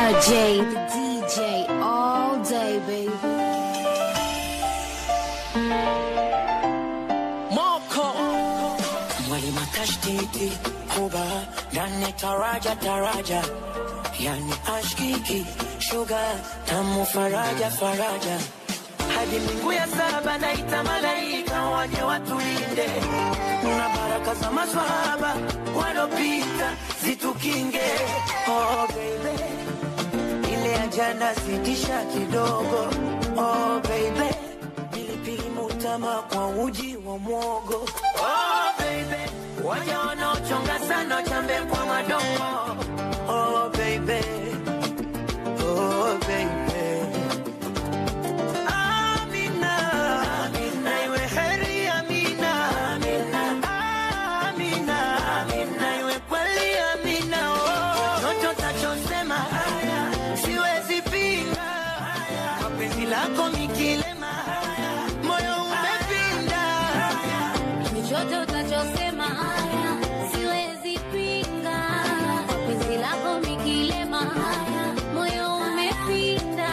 RJ, the DJ, all day, baby. Moko mwalimu tashtiti kuba ndani taraja taraja yani ashkiki shuga tamu faraja faraja hadi mbingu ya saba naita malaika waje watulinde na baraka za maswahaba walopita zitukinge oh baby ile ya jana sitisha kidogo oh baby pilipili mutama kwa uji wa mwogo oh baby waja wanaochonga sana chambe kwa madogo oh baby oh baby Amina, Amina, iwe heri Amina, Amina, Amina, Amina, iwe kweli Amina, oh. Chocho tachosema siwezi pinga, mapenzi lako mikilema, moyo umepinda. Chochote utachosema haya, siwezi pinga. Penzi lako mikilema haya, moyo umepinda.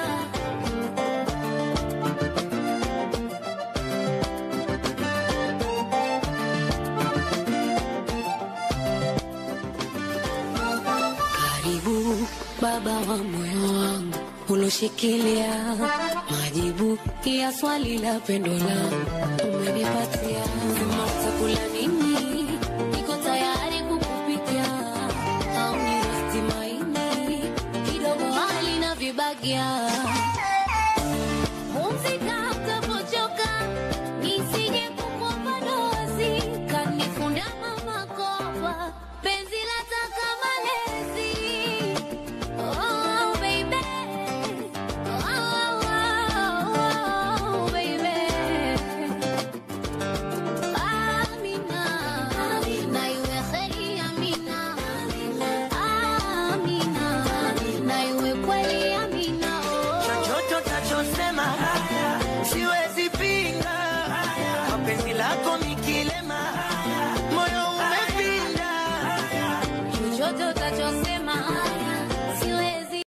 Karibu baba wa moyo wangu uloshikilia majibu ya swali la pendo langu umenipatia. Sema utakula nini, niko tayari kukupikia. Au ni rosti maini kidogo hali na vibagia. Pumzika utapochoka, nisije kukuomba dozi, kanifunda mama kopa, penzi lataka malezi. Oh, baby. Oh, oh, baby. Amina. Na iwe kheri, Amina. Amina. Na iwe kweli, Amina. Oh. chochote utachosema siwezi pinga, mapenzi lako